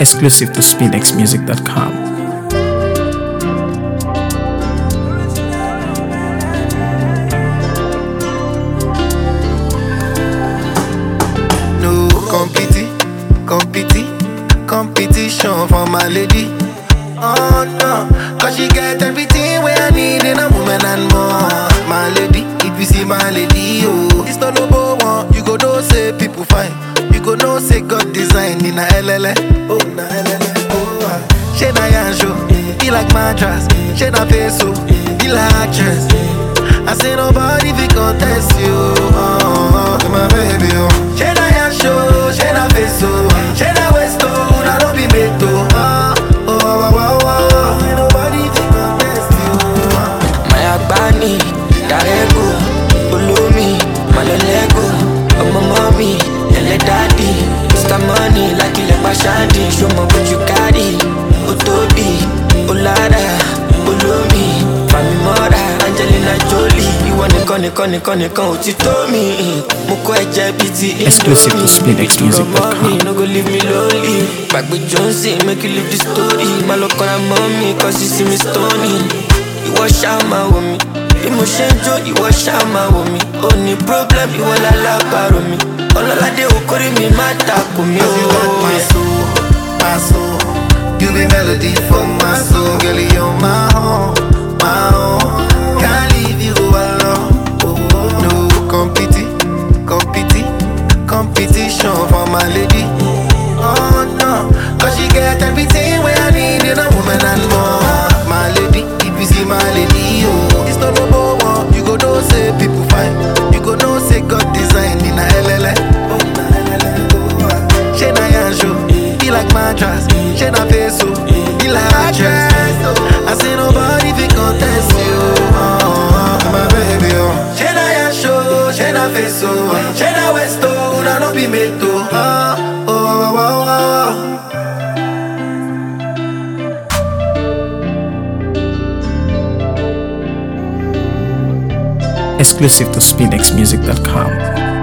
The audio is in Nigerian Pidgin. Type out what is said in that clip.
exclusive to spinxmusic.com. No competi, competi, competition for my lady. Oh no, cause she get everything where I need in a woman and more. My lady, if you see my lady, oh, it's not no one. You go know say people fine. You go know say God design in a LLA. Oh, na LLA. Oh, ah. she na yanjo, be like mattress. She na peso, be like actress. I say nobody fi contest you. Oh, oh, my baby, oh. She na yanjo, she na peso, she na westo, na no be meto. Oh, oh, oh, oh, oh. Ain't nobody fi contest you. Oh. Maya Bani, Darego, Ulumi, Malolego, Ọmọ mọ́mí, ẹlẹ́ dádì, Mr. Money, lákìlẹ̀ pàṣádì, ṣọmọ bójú kárì, ó tóbi, ó lára, olómi, Fàmì mọ́ra, Angelina Jolie, ìwọ nìkan nìkan nìkan nìkan ò ti tó mi. Mo kọ́ ẹ̀jẹ̀ bíi ti Exclusive to SpinXmusic.com. Ìtura mọ́ mi, no go leave me lonely. Gbàgbé Johnson, make you leave the story. Má lọ kọ́ra mọ́ mi, cause you see me stony ìwọ ṣáà máa wò mí bí mo ṣe ń jó ìwọ ṣáà máa wò mí ó ní problem ìwọ lálábàárò mi ọlọ́ládé okòrí mi má takò mí Cause you got my ó. soul, my soul. You be melody for my soul, girl. You're my own, my own. Can't leave you alone. No competi, competi, competition for my lady. Oh no, cause she get everything where I need in a woman and more. My lady, if you see my lady, oh, it's not number one. You go know say people fine. You go know say God design in a LLA. Oh, na LLA. Oh, ah. She na yanjo, be like mattress. She na peso, be like actress. I say nobody fi contest you. Oh, oh, my baby, oh. She na yanjo, she na peso, she na westo, na no be meto. Oh, oh, oh, oh, oh. Exclusive to spinxmusic.com.